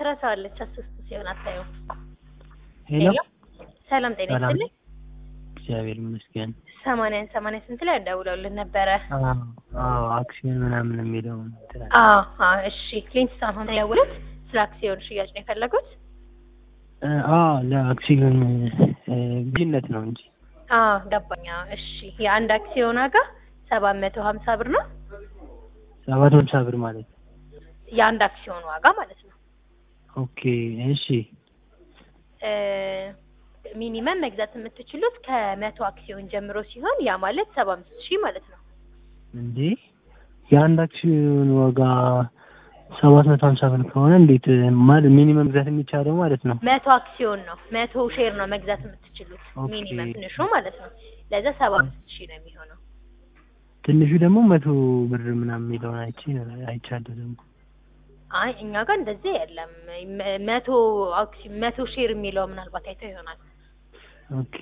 ትረሳዋለች። አስስቱ ሲሆን አታየውም። ሄሎ ሄሎ ሰላም ጤና ሰላም። ይስጥልኝ። እግዚአብሔር ይመስገን። ሰማንያን ሰማንያ ስንት ላይ ደውለውልን ነበረ? አዎ አዎ፣ አክሲዮን ምናምን የሚለውን እንትን አለ። አዎ አዎ፣ እሺ ክሊንስቶን ሆም የደወሉት ስለ አክሲዮን ሽያጭ ነው የፈለጉት? እ፣ አዎ ለአክሲዮን እ፣ ግዥነት ነው እንጂ አዎ ገባኝ። አዎ፣ እሺ የአንድ አክሲዮን ዋጋ ሰባት መቶ ሀምሳ ብር ነው። ሰባት ሃምሳ ብር ማለት ነው። የአንድ አክሲዮን ዋጋ ማለት ነው። ኦኬ እሺ እ፣ ሚኒመም መግዛት የምትችሉት ከመቶ አክሲዮን ጀምሮ ሲሆን ያ ማለት ሰባ አምስት ሺህ ማለት ነው። እንዴ የአንድ አክሲዮን ዋጋ ሰባት መቶ ሀምሳ ብር ከሆነ እንዴት ማለት ሚኒመም መግዛት የሚቻለው ማለት ነው? መቶ አክሲዮን ነው። መቶ ሼር ነው መግዛት የምትችሉት ኦኬ። ሚኒመም ትንሹ ማለት ነው። ለዛ ሰባ አምስት ሺህ ነው የሚሆነው። ትንሹ ደግሞ መቶ ብር ምናምን የሚለውን አይቼ አይቻለሁ ደግሞ አይ እኛ ጋር እንደዚህ የለም። መ- መቶ አክሲ- መቶ ሼር የሚለው ምናልባት አይተው ይሆናል። ኦኬ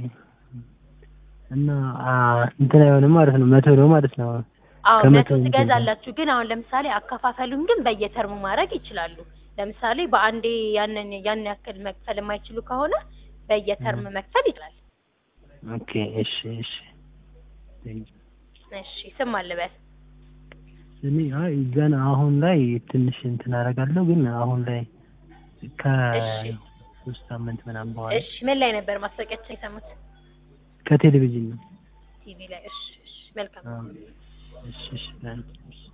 እና አ፣ እንትን አይሆንም ማለት ነው። መቶ ነው ማለት ነው። አዎ ከመቶ መቶ እንትን ትገዛላችሁ። ግን አሁን ለምሳሌ አከፋፈሉን ግን በየተርሙ ማድረግ ይችላሉ። ለምሳሌ በአንዴ ያንን ያን ያክል መክፈል የማይችሉ ከሆነ በየተርም መክፈል ይችላል። ኦኬ እሺ እሺ እሺ ስም አልበል። እኔ አይ ገና አሁን ላይ ትንሽ እንትን አደርጋለሁ ግን አሁን ላይ ከሶስት ሳምንት ምናምን በኋላ እሺ ምን ላይ ነበር ማስታወቂያችን የሰሙት? ከቴሌቪዥን ነው። ቲቪ ላይ። እሺ እሺ መልካም አዎ። እሺ እሺ